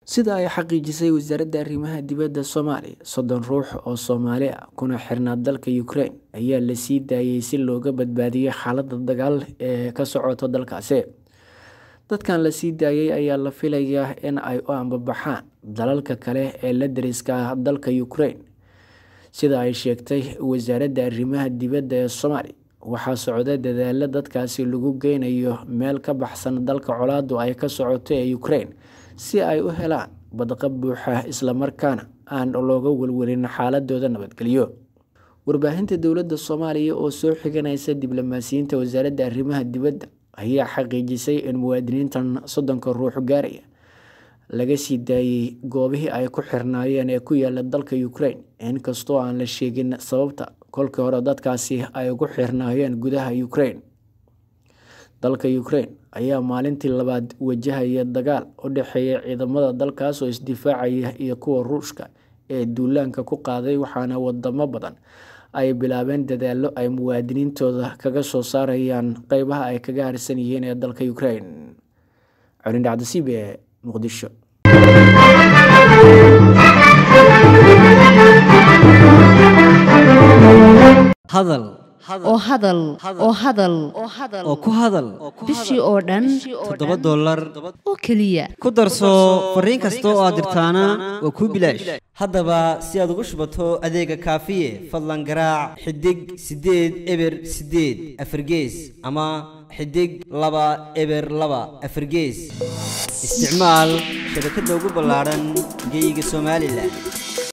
sida ay xaqiijisay wasaaradda arrimaha dibadda soomaaliya soddon ruux oo soomaali ah kuna xirnaa dalka ukraine ayaa la sii daayay si looga badbaadiyo xaaladda dagaal ee ka socoto dalkaasi dadkan la sii daayay ayaa la filayaa in ay u ambabaxaan dalalka kale ee la dariska ah dalka ukraine sida ay sheegtay wasaaradda arrimaha dibadda ee soomaaliya waxaa socda dadaalo dadkaasi lagu geynayo meel ka baxsan dalka colaadu ay ka socoto ee ukraine si ay u helaan badqa buuxa islamarkaana aan looga welwelin xaaladooda nabadgelyo warbaahinta dowladda soomaaliya oo soo xiganaysa diblomaasiyiinta wasaaradda arrimaha dibadda ayaa xaqiijisay in muwaadiniintan soddonka ruux gaaraya laga sii daayey goobihii ay ku xirnaayeen ee ku yaala dalka ukraine inkastoo aan la sheegin sababta kolkii hore dadkaasi ay ugu xirnaayeen gudaha ukraine dalka ukraine ayaa maalintii labaad wajahaya dagaal u dhexeeya ciidamada dalkaas oo isdifaacaya iyo kuwa ruushka ee duulaanka ku qaaday waxaana wadamo badan ay bilaabeen dadaallo ay muwaadiniintooda kaga soo saarayaan qeybaha ay kaga harsan yihiin ee dalka ukraine colindhacdasiib ee muqdisho hadal oo hadal oo hadal oo ku hadal bishii oo dhan toddoba dollar oo keliya ku darso fariin kasta oo aad dirtaana waa kuu bilaash haddaba si aad ugu shubato adeega kaafiye fadlan garaac xidig siddeed eber siddeed afargees ama xidig laba eber laba afargees isticmaal shabakadda ugu ballaadhan geeyiga somalilan